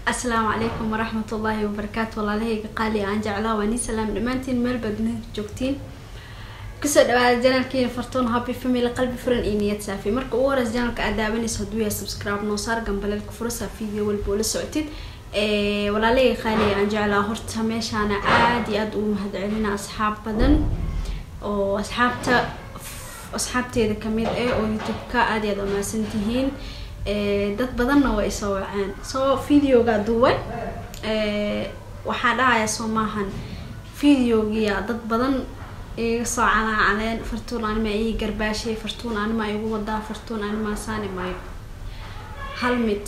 asalaamu calaykum waraxmat ullaahi wabarakaatu walaalahayga qaali aan jeclaa waa nii salaam dhammaantiin meel baad dunida joogtiin kusoo dhawaada janalkiina fartoon happy family qalbi furan iyo niyad saafi marka ugu horeys janalka aad daawanaysa hadduu yahay subscribe noo saar gambaleelka furasa video walba oo la socotid walaalahayga qaaliga aan jeclaa horta meeshaana aada iyo aada ugu mahadcelina asxaab badan oo asxaabta asxaabteeda kamid ah oo youtube-ka aada iyo aada umahadsan tihiin dad badanna waa isoo waceen soo videoga duway waxaa dhahaya soo maahan videogiya dad badan iga soo calaacaleen fartuun anima ii garbaashay fartuun anima igu wadaa fartuun anima saani maayo hal mid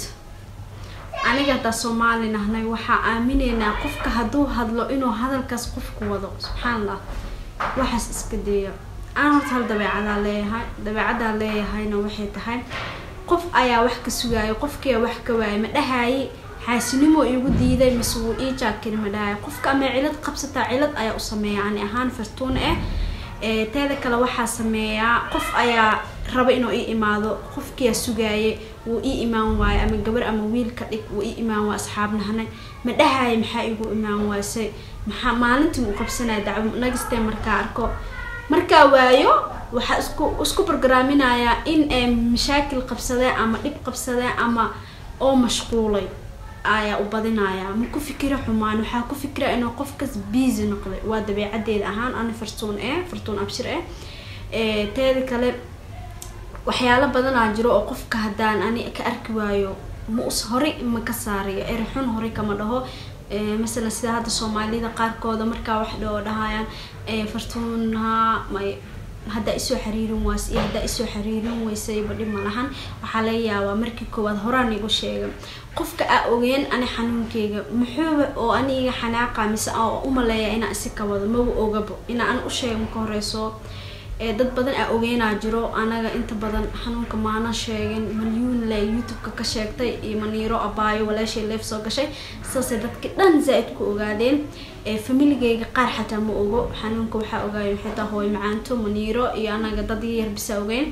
aniga haddaa soomaali nahnay waxaa aamineynaa qofka hadduu hadlo inuu hadalkaas qofku wado subxaan allah waxaas iska deeya aan horta hal dabeecadaa leeyahay dabeecadaa leeyahayna waxay tahay qof ayaa wax ka sugaayo qofkiia wax ka waayay ma dhahaaye xaasinimo igu diiday mise wuu ii jaakiri ma dhahaay qofka ama cilad qabsataa cilad ayaa u sameeya ani ahaan fartuun ah teeda kale waxaa sameeyaa qof ayaa raba inuu ii imaado qofkiia sugaaye wuu ii imaan waayo ama gabar ama wiil ka dhig wuu ii imaan waay asxaabnahanay ma dhahaaye maxaa igu imaan waasay maxaa maalintii uu qabsanaya dacwo nagistee markaa arko markaa waayo waxaa isku isku bargaraaminayaa in ay mashaakil qabsadeen ama dhib qabsadeen ama oo mashquulay ayaa u badinayaa ma ku fikira xumaan waxaa ku fikira inuu qofkas busy noqday waa dabeecadeeda ahaan ani fartuun eh fartuun abshir eh teeda kale waxyaalo badanaa jiro oo qofka haddaan ani ka arki waayo mus horey ma ka saariyo erixun horey kama dhaho masalan sida hadda soomaalida qaarkooda markaa wax dhoo dhahayaan fartuunha may haddaa isoo xiriirin waas iyo haddaa isoo xiriirin weysayba dhib ma lahan waxaa laga yaabaa markii koowaad horaan igu sheega qofka aa ogeen ani xanuunkeyga muxuuba oo ani iga xanaaqa mise oo umaleeya inaa isi ka wado magu ogabo inaa an u sheega maka horeyso dad badan aa ogeynaa jiro anaga inta badan xanuunka maana sheegin malyuun le youtube-ka ka sheegtay iyo maniiro abaayo walaashay leef soo gashay sidaasay dadki dhan zaa-id ku ogaadeen familigeyga qaar xataa ma ogo xanuunka waxaa ogaaya xitaa hooy macaanto maniiro iyo anaga dad yar bisa ogeyn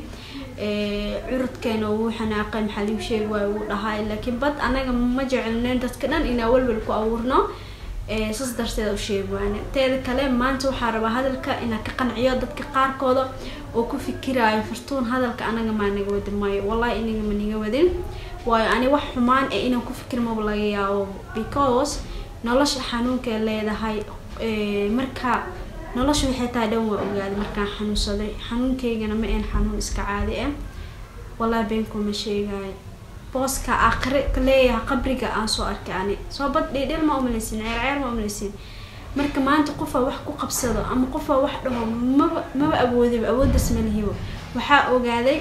curudkeena wuu xanaaqay maxaa liu sheegi waayo wuu dhahay laakiin bad anaga ma jecelneyn dadka dhan inaa welwel ku abuurno saas darteeda u sheegi waane teeda kale maanta waxaa rabaa hadalka inaa ka qanciyo dadka qaarkooda oo ku fikiraayo fartuun hadalka anaga maa naga wadi maayo wallahi inaga ma niga wadin waayo ani wax xumaan ee inaan ku fikir maba laga yaabo because nolosha xanuunkay leedahay marka nolosha waxay tahay dhan waa ogaaday markaan xanuunsaday xanuunkeygana ma een xanuun iska caadi ah wallahi beenkuma sheegaayo booska aakhire ka leeyahay qabriga aan soo arkay ani soo bad dhidhil ma umaleysin ceer ceer ma umaleysin marka maanta qofaa wax ku qabsado ama qofaa wax dhaho maba maba awoodiba awooddas ma lihibo waxaa ogaaday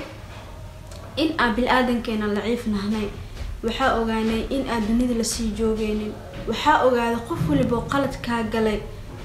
in aan bil-aadankeena laciif nahnay waxaa ogaanay in aan dunida lasii joogeynin waxaa ogaaday qof waliboo qalad kaa galay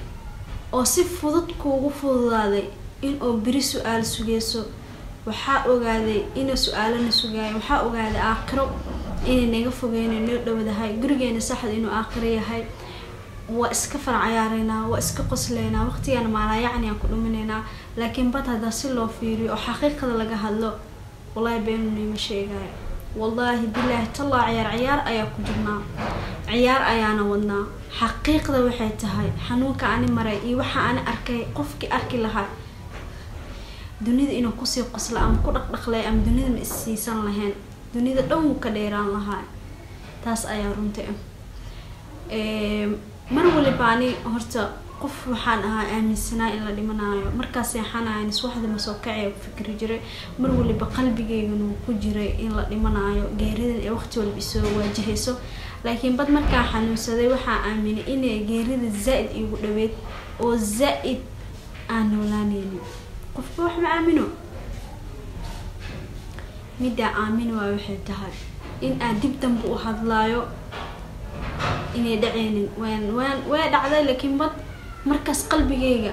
oo si fudud kuugu fududaaday in oo beri su-aal sugeyso waxaa ogaaday ina su-aalana sugaayo waxaa ogaaday aakhiro inay naga fogeyna noo dhowdahay gurigeena saxda inuu aakhiro yahay waa iska far cayaareynaa waa iska qosleynaa waqtigaana maalaayacni aan ku dhuminaynaa laakiin bad haddaa si loo fiiriyo oo xaqiiqada laga hadlo wallahi beenu niima sheegaayo wallaahi bilaahi tallaa ciyaar ciyaar ayaa ku jirnaa ciyaar ayaana wadnaa xaqiiqda waxay tahay xanuunka ani maray iyo waxa ani arkay qofkii arki lahaa dunida inuu kusii qosla ama ku dhaqdhaqlay ama dunida ma issiisan lahayn dunida dhan wuu ka dheeraan lahaa taas ayaa runta ah mar waliba ani horta qof waxaan ahaa aaminsanaa in la dhimanaayo markaa seexanayan iswaxda masoo kacee ku fikri jiray mar waliba qalbigeygana wuu ku jiray in la dhimanaayo geeridan ee waqti walba isoo waajahayso laakiin bad markaa xanuunsaday waxaa aaminay inay geerida zaa-id iigu dhaweyd oo zaa-id aan noolaaneynin qofka wax ma aamino middaa aamin waa waxay tahay in aan dib danba u hadlaayo inay dhaceynin waan waan waa dhacday laakiin bad markaas qalbigeyga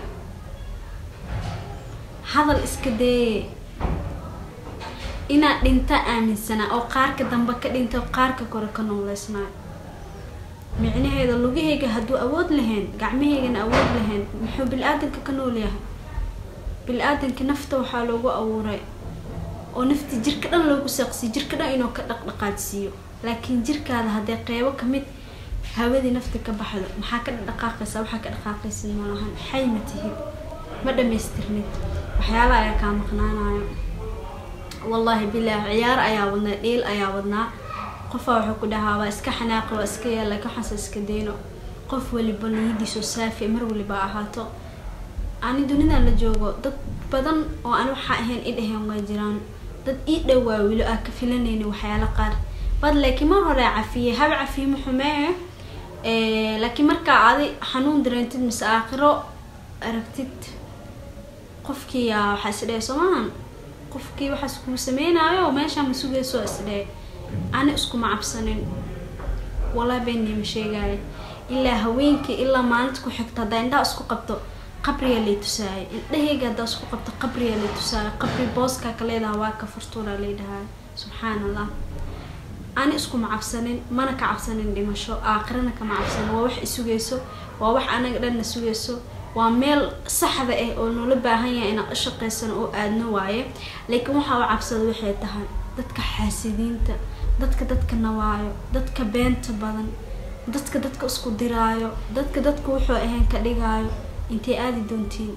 hadal iska daye inaad dhinta aaminsanaa oo qaarka dambe ka dhinta qaarka kore ka nooleysnaayo micnaheeda lugaheyga hadduu awood lahayn gacmaheygana awood lahayn muxuu bil-aadanka ka nool yahay bil-aadanka nafta waxaa loogu abuuray oo nafti jirka dhan loogu saaqsiyo jirka dhan inuu ka dhaqdhaqaajsiiyo laakiin jirkaada haddee qeybo kamid hawadii nafti ka baxdo maxaa ka dhaqaaqaysa waxaa ka dhaqaaqaysid malahan xay ma tihid ma dhamaystirnid waxyaala ayaa kaa maqnaanayo wallaahi bilaah ciyaar ayaa wadnaa dhiil ayaa wadnaa qofaa wuxuu ku dhahaa waa iska xanaaqi waa iska yaal laakiin waxaase iska dayno qof waliba niyadiisu saafi mar waliba ahaato ani dunidan la joogo dad badan oo ani waxaa ahayn i dhaheen waa jiraan dad ii dhowaa wilo aa ka filanaynin waxyaala qaar bad laakiin mar hore cafiyey hab cafiye maxumee laakiin markaa adi xanuun dareentid mise aakhiro aragtid qofkii yaa waxaa isdhee soomahan qofkii waxaas kuu sameynaayo meeshaa ma sugayso isdhee ani iskuma cabsanin walaa beenii ma sheegaayo ilaa haweenkii ilaa maalinta ku xigta haddaa indhaha isku qabto qabriga lay tusaayo indhahayga haddaa isku qabto qabriga lay tusaayo qabri booskaa ka leedaha waa ka furtuuna lay dhahayo subxaan allah ani iskuma cabsanin mana ka cabsanin dhimasho aakhirana kama cabsanin waa wax isugayso waa wax anaga dhanna sugayso waa meel saxda ah oo noola baahan yahay inaan u shaqaysano oo aadno waaye laakiin waxaa u cabsada waxay tahay dadka xaasidiinta dadka dadka nawaayo dadka beenta badan dadka dadka isku diraayo dadka dadka wuxuu ahayn ka dhigaayo intay aadi doontiin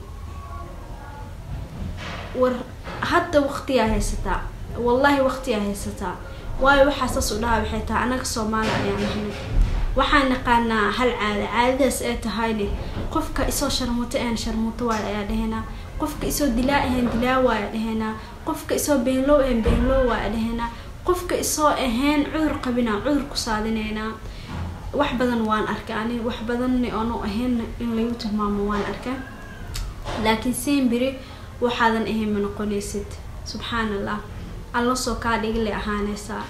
war hadda waqtiyaa haysataa wallaahi waqtiyaa haysataa waayo waxaa saas u dhaha waxay tahay anaga soomaali ayaan nahnay waxaan naqaanaa hal caada caadadaas ay tahayne qofka isoo sharmuto ahan sharmuto waay ayaa dhahenaa qofka isoo dilaa ahan dilaa waaya dhahenaa qofka isoo beenlow ahan beenlow waaya dhahenaa qofka isoo ahayn cudur qabinaa cudur ku saadineynaa wax badan waan arkay ani wax badanna oonu ahayn in lagu tilmaamo waan arkay laakiin semberi waxaadan ahayn ma noqonaysid subxaan allah alla soo kaa dhigile ahaanaysaa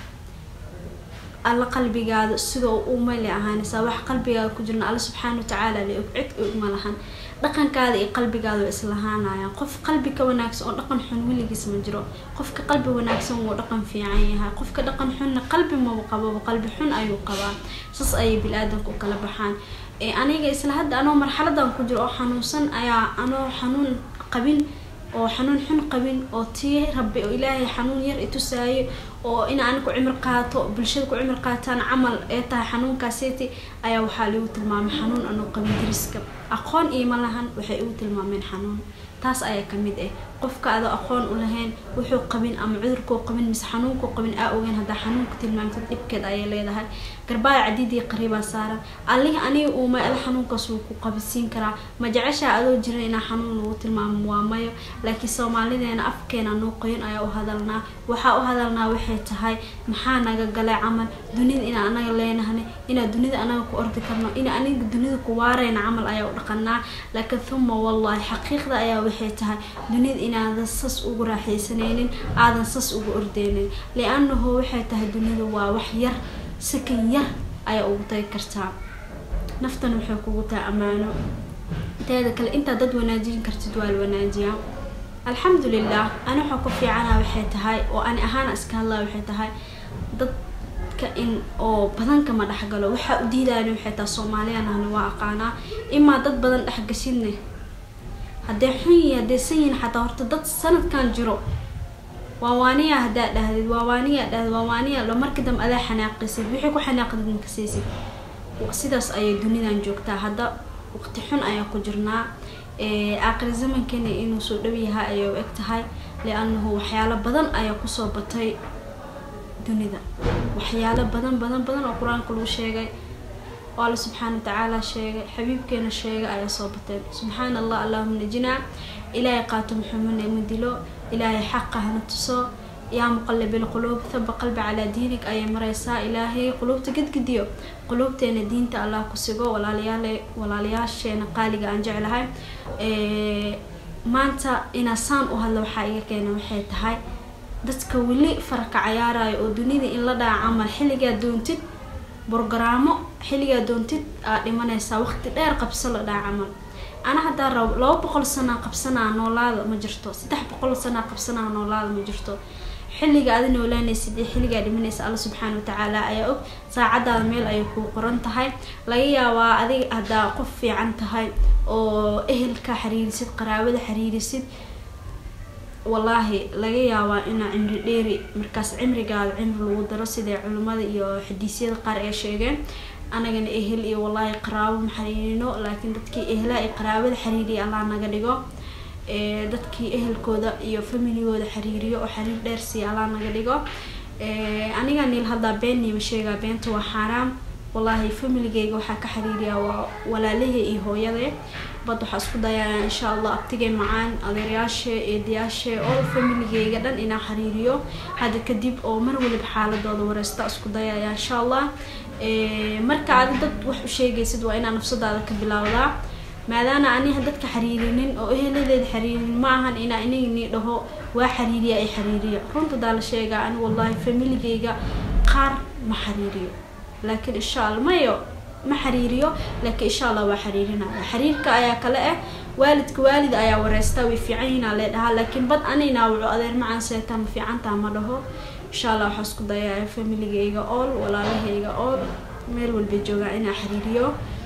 alla qalbigaada sida u umale ahaanaysaa wax qalbigaada ku jirna alla subxaana watacaala la og cid og ma lahan dhaqankaada iyo qalbigaada waa islahaanayaan qof qalbi ka wanaagsan oo dhaqan xun weligiis ma jiro qofka qalbi wanaagsan wuu dhaqan fiican yahay qofka dhaqan xunna qalbi maba qababa qalbi xun ayuu qabaa saas ayay bil-aadanka u kala baxaan aniga isla hadda anoo marxaladan ku jiro oo xanuunsan ayaa anoo xanuun qabin oo xanuun xun qabin oo tii rabbi oo ilaahay xanuun yar itusaayo oo in aan ku cimir qaato bulshada ku cimir qaataan camal ee tahay xanuunkaaseti ayaa waxaa lagu tilmaamay xanuun anoo qabin dariska aqoon iima lahan waxay igu tilmaameen xanuun taas ayaa kamid ah qofka adoo aqoon u lahayn wuxuu qabin ama cudurkuu qabin mise xanuunkuu qabin aa ogeyn haddaa xanuunka tilmaamtid dhibkeed ayay leedahay garbaaya cadiidii qariibaa saaran allihii aniga uuma al xanuunkaas wuu ku qabisiin karaa ma jeceshaa adoo jiran inaa xanuun lagu tilmaamo waa mayo laakiin soomaalideena afkeena noo qoyan ayaa u hadalnaa waxaa u hadalnaa waxay tahay maxaa naga galay camal dunida inaa anaga leenahnay inaa dunida anaga ku ordi karno ina aniga dunida ku waareyna camal ayaa u dhaqanaa laakiin thuma wallahi xaqiiqda ayaa waxay tahay dunida inaadan sas ugu raaxaysanaynin aadan sas ugu ordeynin lianahu waxay tahay dunida waa wax yar sakan yar ayaa ugu tagi kartaa naftan waxay kugu tahay ammaano teeda kale intaa dad wanaajin kartid waa la wanaajiyaa alxamdulilah ani waxaa ku fiicana waxay tahay oo ani ahaan iska hadlaa waxay tahay dadka in oo badanka ma dhexgalo waxaa u diidayana waxay tahay soomaaliyanahna waa aqaanaa imaa dad badan dhexgashidne haddee xun yihi haddee san yihin xataa horta dad sanadkan jiro waawaaniya haddaa dhahdid waawaaniya dhahdid waawaaniya lo markii dambe adaa xanaaqisid wixii ku xanaaqdid makasaysid sidaas ayay dunidan joogtaa hadda waqti xun ayaa ku jirnaa aakhir zamankeena inuu soo dhow yahay ayay u eg tahay lianahu waxyaalo badan ayaa kusoo batay dunida waxyaalo badan badan badan oo qur-aanka lagu sheegay oo alla subxaana watacaala sheegay xabiibkeena sheegay ayaa soo bateen subxaan allah allahuma najinaa ilaahay qaato muxumane ma dilo ilaahay xaqa hana tuso yaa muqalibil quluub thaba qalbi calaa diinig ayay mareysaa ilaahay quluubta gedgediyo quluubteena diinta allah ku sigo walaalayaal walaalayaasheena qaaliga aan jeclahay maanta inaa saan u hadla waxaa iga keena waxay tahay dadka weli faraka cayaarayo oo dunida in la dhaca camal xilligaa doontid borogaraamo xilligaa doontid aad dhimanaysaa waqti dheer qabso la dhaca camal ana haddaa rabo laba boqol sanaa qabsanaa noolaada ma jirto saddex boqol sanaa qabsanaa noolaada ma jirto xilliga aada noolaanaysid iyo xilligaa dhimanaysa alla subxaana watacaala ayaa og saacadaada meel ayay kuu qoran tahay laga yaabaa adiga haddaa qof fiican tahay oo ehelka xiriirisid qaraabada xiriirisid wallaahi laga yaabaa inaa cimri dheeri markaas cimrigaada cimri lagu daro siday culimmada iyo xadiisyada qaar ay sheegeen anagana ehel iyo wallaahi qaraabo ma xariirino laakiin dadkii ehlaha iyo qaraabada xiriiriya allah naga dhigo dadkii ehelkooda iyo familigooda xiriiriyo oo xiriir dheer siiya allah naga dhigo aniga niil haddaa been niima sheegaa beenta waa xaaraam wallaahi familigeyga waxaa ka xiriiriyaa waa walaalahey iyo hooyade bad waxaa isku dayaa insha allah abtigay macaan adeeryaashe eedayaashe oo familigeyga dhan inaa xiriiriyo hadda kadib oo mar waliba xaaladooda wareysta isku dayaya insha allah marka adi dad wax u sheegaysid waa inaa nafsadaada ka bilaawdaa maadaana aniha dadka xiriirinin oo eheladeeda xiriirinin ma ahan inaa inagni dhaho waa xiriiriya ay xiriiriya runta daa la sheegaa ani wallahi familigeyga qaar ma xiriiriyo laakiin insha alla mayo ma xiriiriyo laakiin insha allah waa xiriirinaya xiriirka ayaa kale ah waalidka waalid ayaa wareystaa way fiican yihiin lee dhahaa laakiin bad anina wuxuu adeer macaan seetaa ma fiicantaa ma dhaho insha allah waxaa isku dayaya familigeyga ool walaalahayga ool meel walba joogaa inaa xiriiriyo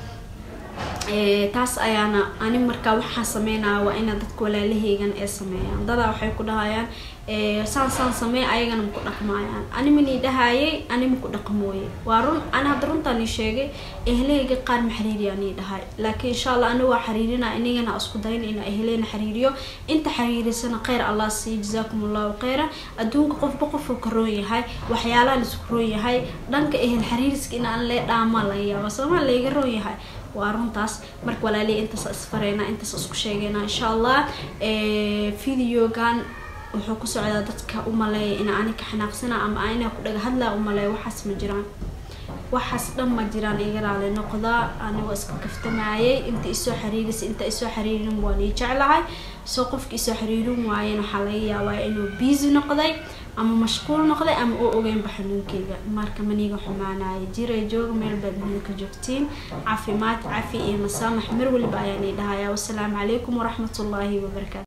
taas ayaana ani markaa waxaa sameynaya waa ina dadka walaalaheygan ee sameeyaan dadaa waxay ku dhahayaan saan saan samey ayagana maku dhaqmaayaan ani manii dhahayay ani maku dhaqmooye waa run ani hadda runtaani sheegay ehlaheyga qaar ma xiriiriyaa nii dhahay laakiin insha allah ani waa xiriirina inagana isku dayn ina ehleyna xiriiriyo inta xiriirisana kheyr allah siiyo jazaakum allahu kheyra adduunka qofba qofuu ka roon yahay waxyaalaha laisku roon yahay dhanka ehel xiriiriska in aan lee dhaamaa laga yaaba soomaa layga roon yahay waa runtaas marka walaaliya intaas isfareyna intaas isku sheegayna insha allah videogan wuxuu ku socdaa dadka umaleeya ina ani ka xanaaqsana ama ina ku dhaga hadlaa umaleeya waxaas ma jiraan waxaas dhan ma jiraan iga raali noqdaa anigoo iska kaftamayay inta isoo xiriirisa inta isoo xiriirin waan ii jeclahay soo qofka isoo xiriirin waayen waxaa laga yaabaa inuu busy noqday ama mashquul noqday ama oo ogeynba xanuunkeyga marka maniga xumaanaya jira jooga meel baad midka joogtiin caafimaad cafi iyo masaamax mar waliba ayaan ii dhahayaa wasalaamu calaykum waraxmatullaahi wabarakaatu